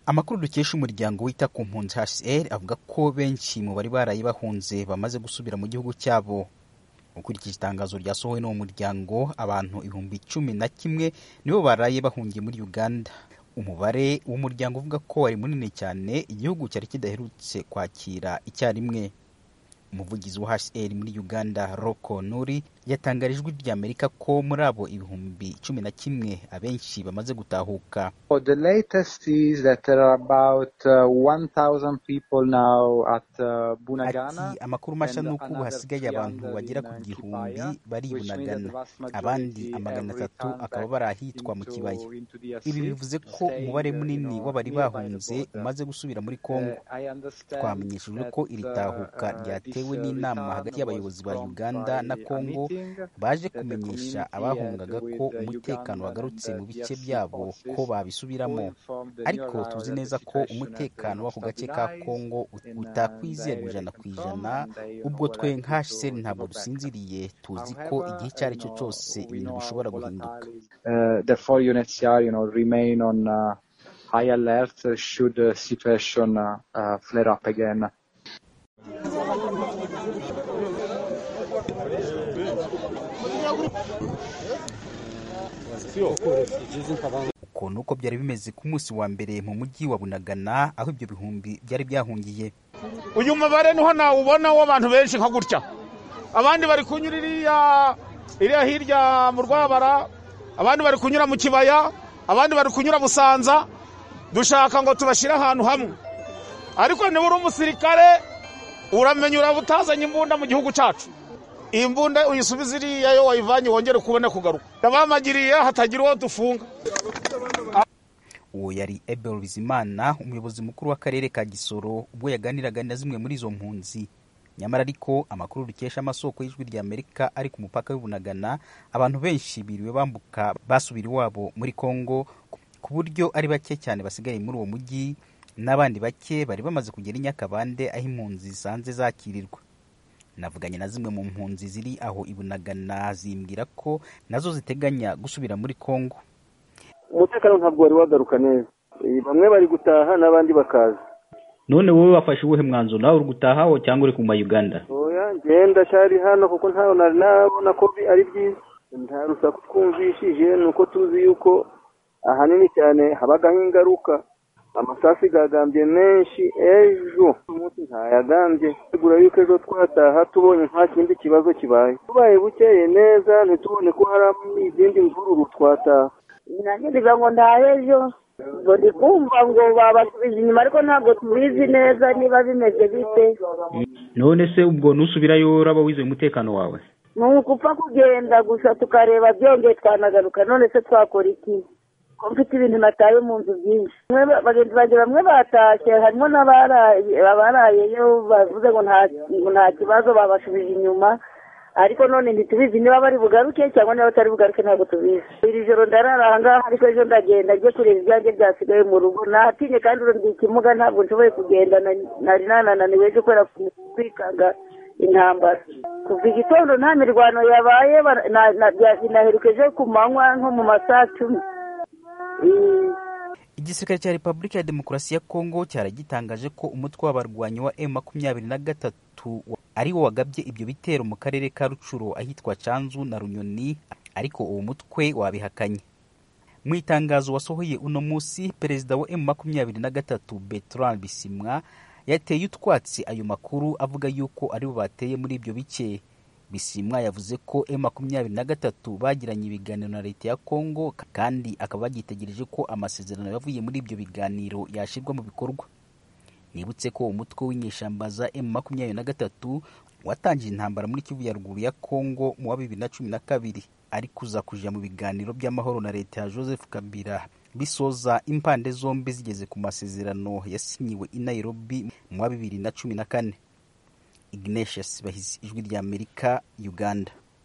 Amakuru dukesha umuryango wita ku mpunzi HCR avuga ko benshi mu bari baraye bahunze bamaze gusubira mu gihugu cyabo ukurikije itangazo ryasohowe n'uwo muryango abantu ibihumbi cumi na kimwe nibo baraye bahungiye muri Uganda umubare w'umuryango uvuga ko wari munini cyane igihugu cyari kidaherutse kwakira icyarimwe umuvugizi wa HCR muri Uganda Roko Nuri yatangarije ijwi rya Amerika ko muri abo ibihumbi cumi na kimwe abenshi bamaze gutahuka ati amakuru mashya ni uko ubu hasigaye abantu bagera ku gihumbi bari i Bunagana abandi amagana atatu akaba bari ahitwa mu kibaya ibi bivuze ko umubare munini w'abari bahunze umaze gusubira muri Kongo twamenyeshejwe ko iri tahuka ryatewe bitewe n'inama hagati y'abayobozi ba Uganda na Congo baje kumenyesha abahungaga ko umutekano wagarutse mu bice byabo ko babisubiramo ariko tuzi neza ko umutekano w'ako gace ka Congo utakwizerwa ijana ku ijana ubwo twe nka HCR ntabwo dusinziriye tuzi ko igihe icyo ari cyo cyose ibintu bishobora guhinduka High alert should the situation uh, flare up again. uko ni uko byari bimeze ku munsi wa mbere mu mujyi wa bunagana aho ibyo bihumbi byari byahungiye uyu mubare niho nawubona w'abantu benshi nka gutya abandi bari kunyura iriya hirya mu rwabara abandi bari kunyura mu kibaya abandi bari kunyura busanza dushaka ngo tubashyire ahantu hamwe ariko nibura umusirikare uramenya urabutazanye imbunda mu gihugu cyacu iyi mbunda uyisubiza iriya yo wayivanye wongere kubona kugaruka ndabamagiriye hatagira uwo dufunga uwo yari Ebel Bizimana umuyobozi mukuru w'akarere ka Gisoro ubwo yaganiraga na zimwe muri izo mpunzi nyamara ariko amakuru dukesha amasoko y'ijwi rya Amerika ari ku mupaka w'Ibunagana abantu benshi biriwe bambuka basubira iwabo muri Kongo ku buryo ari bake cyane basigaye muri uwo mujyi n'abandi bake bari bamaze kugera i Nyakabande aho impunzi zisanze zakirirwa navuganye na zimwe mu mpunzi ziri aho ibunagana zimbwira ko nazo ziteganya gusubira muri Kongo umutekano ntabwo wari wagaruka neza bamwe bari gutaha n'abandi bakaza none wowe wafashe uwuhe mwanzuro nawe uri gutaha aho cyangwa uri kuma Uganda oya ngenda cyari hano kuko ntawe nari nabona ko ari byiza nta rusaku twumvishije ni uko tuzi yuko ahanini cyane habagaho ingaruka amasasi gagambye menshi ejo umunsi ntayagambye tegura yuko ejo twataha tubonye nta kindi kibazo kibaye tubaye bukeye neza ntitubone ko hari izindi mvururu twataha nanjye ngira ngo ntahe ejo ngo ndi kumva ngo babasubiza inyuma ariko ntabwo tubizi neza niba bimeze bite none se ubwo nusubirayo uraba wizeye umutekano wawe ni ugupfa kugenda gusa tukareba byongeye twanagaruka none se twakora iki ko mfite ibintu nataye mu nzu byinshi bagenzi banjye bamwe batashye harimo n'abarayeyo bavuze ngo nta kibazo babasubije inyuma ariko none ntitubizi niba bari bugaruke cyangwa niba batari bugaruke ntabwo tubizi iri joro ndarara aha ngaha ariko ejo ndagenda njye kureba ibyanjye byasigaye mu rugo natinye kandi urundi ikimuga ntabwo nshoboye kugenda nari nananiwe ejo kubera kwikanga intambara kuva igitondo nta mirwano yabaye binaherukeje ku manywa nko mu masaha cumi igisirikare cya repubulika ya demokarasi ya kongo cyari gitangaje ko umutwe w'abarwanyi wa m makumyabiri na gatatu ari wo wagabye ibyo bitero mu karere ka rucuro ahitwa canzu na runyoni ariko uwo mutwe wabihakanye mu itangazo wasohoye uno munsi perezida wa m makumyabiri na gatatu bertrand bisimwa yateye utwatsi ayo makuru avuga yuko ari bo bateye muri ibyo bice bisimwa yavuze ko m makumyabiri na gatatu bagiranye ibiganiro na leta ya kongo kandi akaba bagitegereje ko amasezerano yavuye muri ibyo biganiro yashyirwa mu bikorwa nibutse ko umutwe w'inyeshyamba za m makumyabiri na gatatu watangije intambara muri kivu ya ruguru ya kongo mu wa bibiri na cumi na kabiri ari kuza kuja mu biganiro by'amahoro na leta ya joseph kabila bisoza impande zombi zigeze ku masezerano yasinyiwe i nairobi mu wa bibiri na cumi na kane ignatius bahizi ijwi ry'amerika uganda